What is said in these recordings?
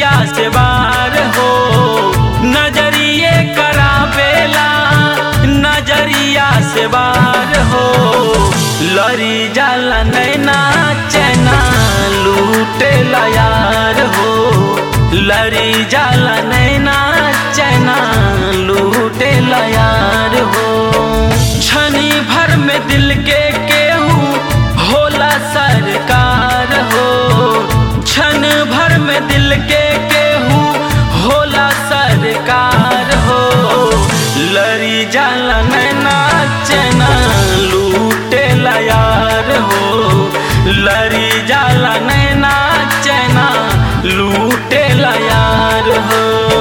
नजरिया से बार हो नजरिए करावेला नजरिया से बार हो लरी जाला नैना चैना लूटे यार हो लरी जाला नैना चैना लूटे यार हो छनी भर में दिल के केहू होला सरकार हो क्षण भर में दिल के केहू होला सरकार हो लरी जाला नैना चैना लूटे यार हो लरी जाला नैना चैना लूटे यार हो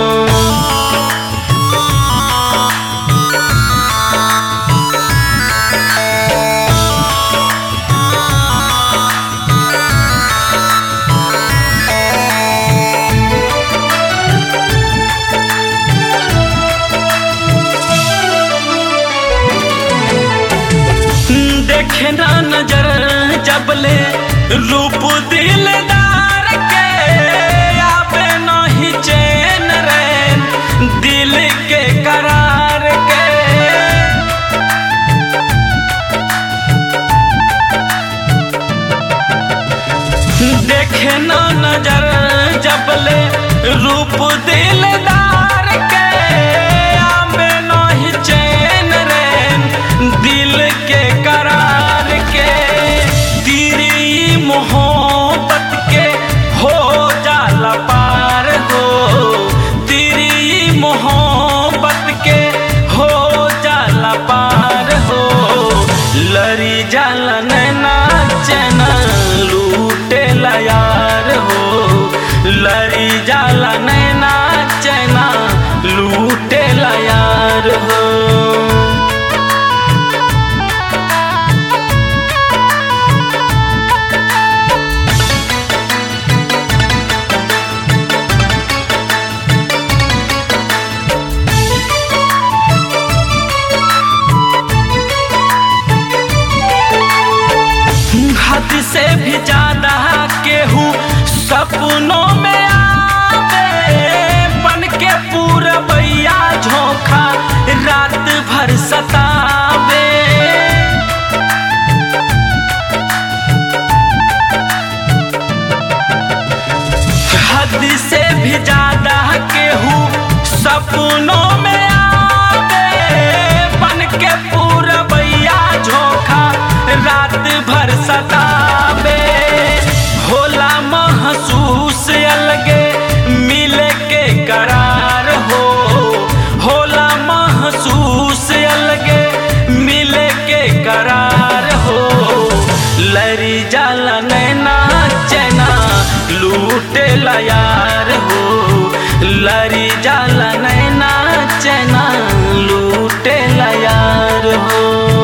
देखे ना नजर जबले रूप दिलदार के आवे नहीं चैन रैन दिल के करार के देखे ना नजर जबले रूप दिलदार के आवे नहीं चैन रैन दिल के करार के तेरी मोहब्बत के हो जाला पार हो तेरी मोहब्बत के हो जाला पार हो लरी जाला नैना चैना लूटे यार हो लरी जाला नैना चैना लूटे यार हो हद से भी ज्यादा केहू सपनों में आवे बन के पूरा बैया झोंका रात भर सतावे हद से भी ज्यादा केहू सपनों में आवे बन के पूरा बैया झोंका रात भर सतावे होला महसूस अलगे मिले के करार हो होला महसूस अलगे मिले के करार हो लरी जाला नैना चैना लूटे यार हो लरी जाला नैना चैना लूटे यार हो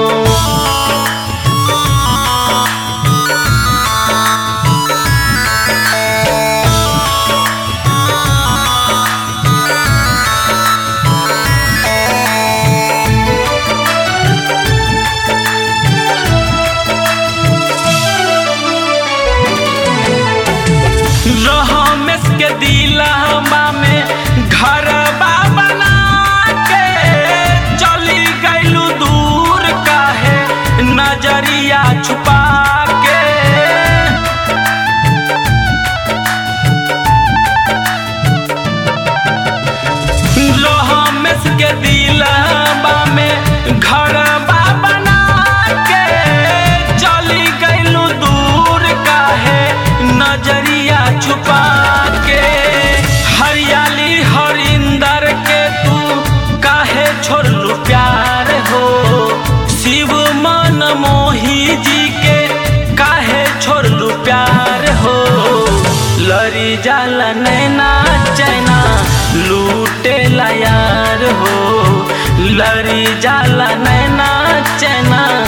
रमेश के दिलवा में घर बना के चली गईलू दूर काहे नजरिया छुपा के रमेश के दिलवा में घर बना के चली गईलू दूर काहे नजरिया छुपा के हरियाली हरिंदर के तू काहे छोड़लू प्यार हो शिव मन मोही जी के काहे छोड़लू प्यार हो लरी जाला नैना चैना लूटे यार हो लरी जाला नैना चैना